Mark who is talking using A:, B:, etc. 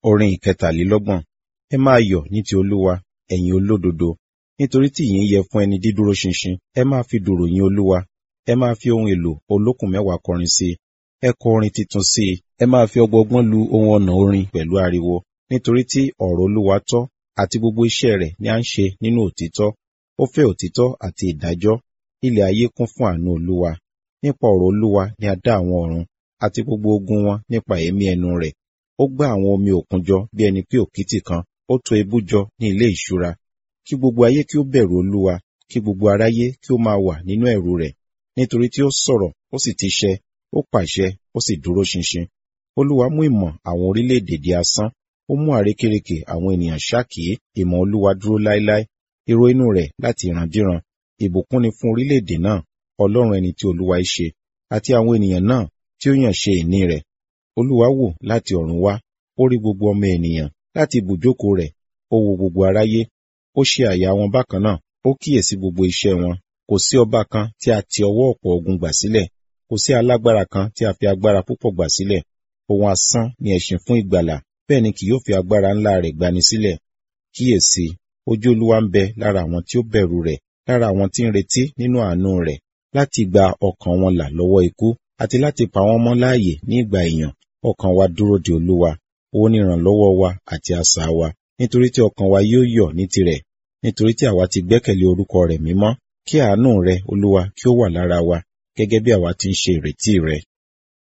A: Orin ìkẹtàlélọ́gbọ̀n. Ẹ máa yọ̀ ní ti Olúwa, ẹ̀yin olódodo, nítorí tí ìyìn yẹ fún ẹni dídúró ṣinṣin. Ẹ máa fi dùùrù yin Olúwa, ẹ máa fi ohun èlò olókùn mẹ́wàá kọrin sí i. Ẹ kọ orin tuntun sí i, ẹ máa fi ọgbọọgbọ́n lu ohun ọ̀nà orin pẹ̀lú ariwo. Nítorí tí ọ̀rọ̀ Olúwa tọ́, àti gbogbo iṣẹ́ rẹ̀ ni à ń ṣe nínú òtítọ́. Ó fẹ́ òtítọ́ àti ìdájọ́. Ilẹ̀ ayé kún fún àánú Olúwa. Nípa ọ̀rọ̀ Olúwa ni a dá àwọn ọ̀run, àti gbogbo ogun wọn nípa èémí ẹnu rẹ̀. Ó gbá àwọn omi òkun jọ bí ẹni pé òkìtì kan, ó tò ibú jọ ní ilé ìṣúra. Kí gbogbo ayé kí ó bẹ̀rù Olúwa, kí gbogbo aráyé kí ó máa wà nínú ẹ̀rù rẹ̀. Nítorí tí ó sọ̀rọ̀, ó sì ti ṣẹ, ó pàṣẹ, ó sì dúró ṣinṣin. Olúwa mú ìmọ̀ àwọn orílẹ̀-èdè di asán, ó mú àrékérekè àwọn ènìyàn ṣákìí. Ìmọ̀ Olúwa dúró láéláé, èrò inú rẹ̀ láti ìrandíran. Ìbùkún ni fún orílẹ̀-èdè náà, Ọlọ́run ẹni tí Olúwa í ṣe, àti àwọn ènìyàn náà tí ó yàn ṣe ìní rẹ̀. Olúwa wò láti ọ̀run wá, ó rí gbogbo ọmọ ènìyàn, láti ibùjókòó rẹ̀, ó wo gbogbo aráyé. Ó ṣe àyà wọn bákan náà, ó kíyèsí gbogbo iṣẹ́ wọn. Kò sí ọba kan tí a ti ọwọ́ ọ̀pọ̀ ogun gbà sílẹ̀, kò sí alágbára kan tí a fi agbára púpọ̀ gbà sílẹ̀. Ohun asán ni ẹṣin fún ìgbàlà, bẹ́ẹ̀ ni kì yóò fi agbára ńlá rẹ̀ gbani sílẹ̀. Kíyèsí, ojú Olúwa ń bẹ lára àwọn tí ó bẹ̀rù rẹ̀, lára àwọn tí ń retí nínú àánú rẹ̀, láti gba ọkàn wọn là lọ́wọ́ ikú, àti láti pa wọ́n mọ́ láàyè ní ìgbà ìyàn. Ọkàn wa dúró de Olúwa, òun ni ìrànlọ́wọ́ wa àti asà wa. Nítorí tí ọkàn wa yóò yọ̀ ní tirẹ̀, nítorí tí àwa ti gbẹ́kẹ̀lé orúkọ rẹ̀ mímọ́. Kí àánú rẹ, Olúwa, kí ó wà lára wa, gẹ́gẹ́ bí àwa ti ń ṣe ìrètí rẹ.